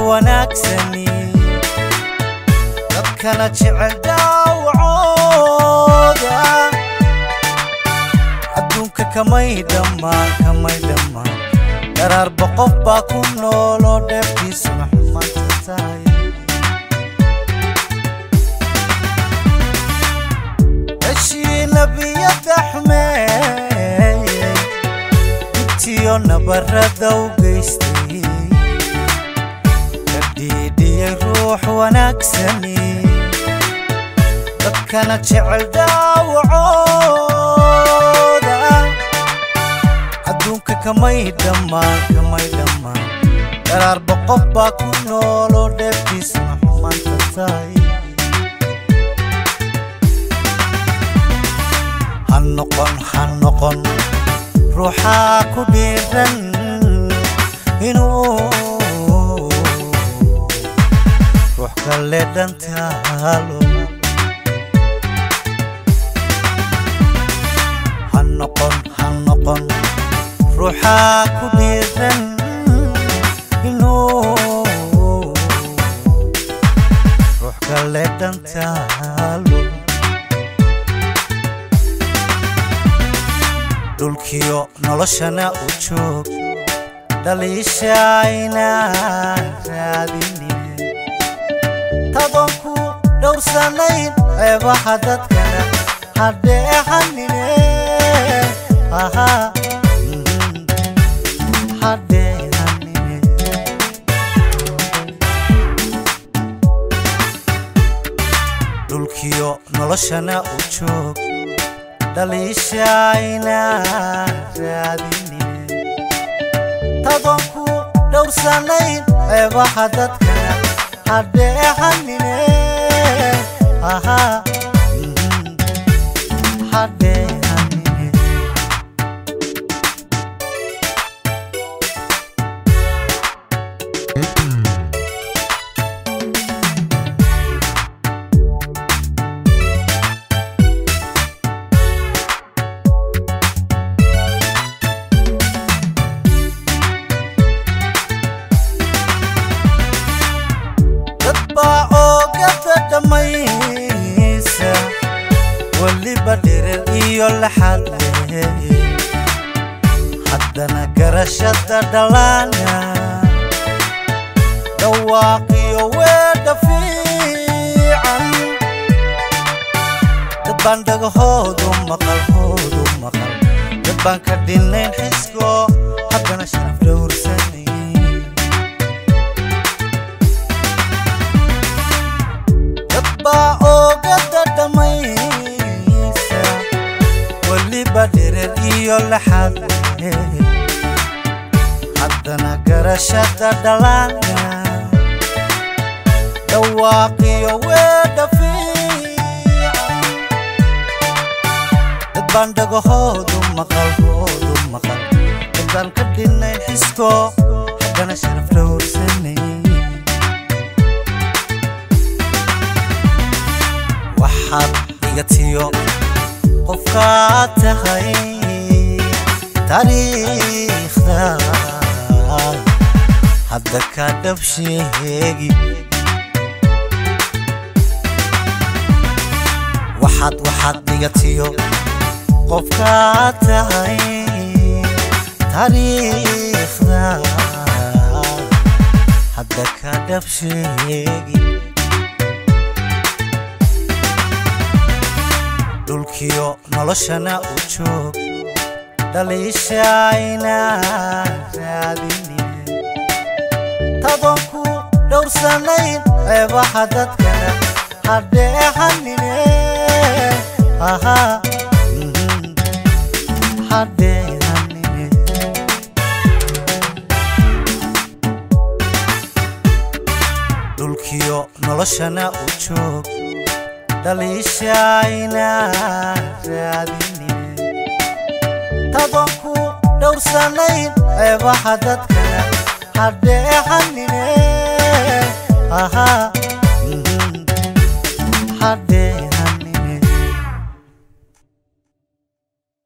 wanaagsani dadkana jecel daawacooda adduunka kamay dhammaan kamay dhammaan daraarba qof baa ku nooloo dheeftiisuna xumaanta tahay heshii nebiyada xumeeyey intiyo nabarada u geystay ka dhiidhiyey ruux wanaagsani dadkana jecel daawacooda adduunka kamay dhammaan kamay dhammaan daraarba qof baa ku nooloo dheeftiisuna xumaanta tahay ha noqon ha noqon ruuxaa ku dhiiran inuu ruux kale dhantaalo ha noqon ha noqon ruuxaa ku dhiiran inuu ruux kale dhantaalo dhulkiyo noloshana u joog dhaliishaynaan raadinin tadoon ku dhowrsanayn ceebaha dadkana hadheehanine hadheehanine dhulkiyo noloshana u joog dhaliishaynaan raadinin tadoon ku dhowrsanayn ceebaha dadkana hadheehanine hadheehanine dad baa oogada dhammaysa weliba dhirir iyo laxad leh haddana garashada dhalaana dhawaaqiyo weedha fiican dad baan dhagahoodu maqal hoodu maqal dad baan ka dhinayn xisko haddana sharaf dhowrsanay dadbaa oogada dhammaysa weliba dhirir iyo laxad leh haddana garashada dhalaana dhawaaqiyo weedha fiican dad baan dhagahoodu maqal hoodu maqal dad baan ka dhinayn xisko haddana sharaf dhowrsanay waxaad igatiyo qofkaad tahay taariikhda hadda ka dhab sheegi waxaad waxaad igatiyo qofkaad tahay taariikhda hadda ka dhab sheegi dhulkiyo noloshana u joog dhaliishaynaan raadinin tadoon ku dhowrsanayn ceebaha dadkana hadheehanine hadheehanine dhulkiyo noloshana u joog dhaliishaynaan raadinin tadoon ku dhowrsanayn ceebaha dadkana hadheehanine